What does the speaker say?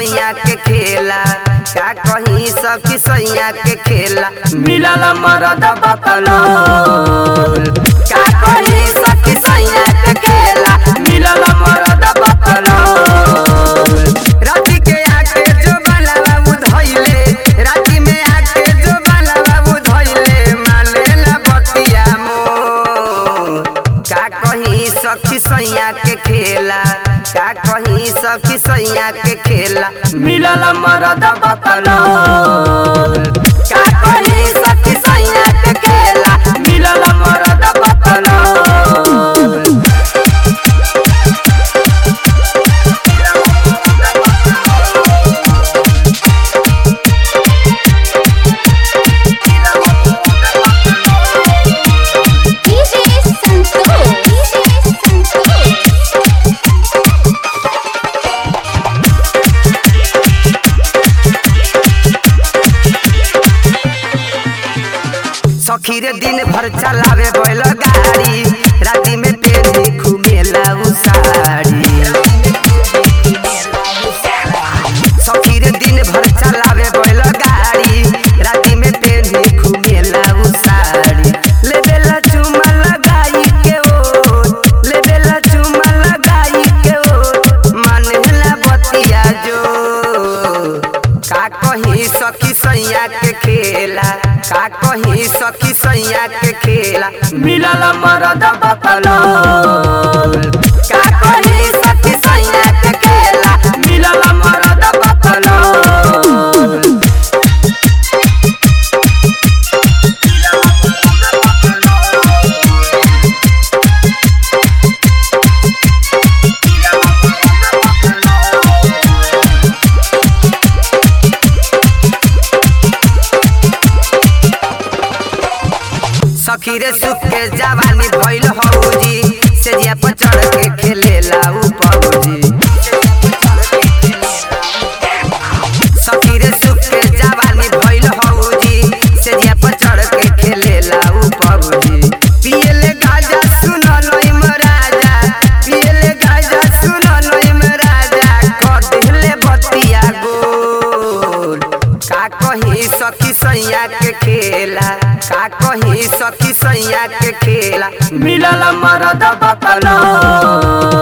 सैया के खेला का कहीं सखी सैया के खेला मिलल मरद बकलो का कहीं सखी सैया के खेला मिलल मरद बकलो राती के आके जो बाला बाबू धइले राती में आके जो बाला बाबू धइले माने ना बतिया मोर का कहीं सखी सैया के खेला का कहीं सखी सैया के खेला मिलल मरद बकलो का कहीं सखी सैया के खेला मिलल मरद बकलो DJ Santosh. DJ Santosh. सखी रे दिन भर चलावे बैल गाड़ी राती में पेनी घुमेला उ साड़ी सखी रे दिन भर चलावे बैल गाड़ी राती में पेनी घुमेला उ साड़ी लेबेला चुमा लगाई के ओ लेबेला चुमा लगाई के ओ मानेला बतिया जो का कहीं सखी सैया के खेला का कहीं सखी सैया के खेला मिलल मरद बकलो का कहीं सखी सैया के खेला मिलल मरद बकलो सखी रे सुख के जवानी भइल हौजी से जिया पर चढ़ के खेलेला उ पौजी सखी रे सुख के जवानी भइल हौजी से जिया पर चढ़ के खेलेला उ पौजी पियले गाजा सुन नई राजा पियले गाजा सुन नई राजा कर दिले बतिया गोल का कहीं सखी सैया के खेला का कहीं सखी सैया के खेला मिलल मरद बकलो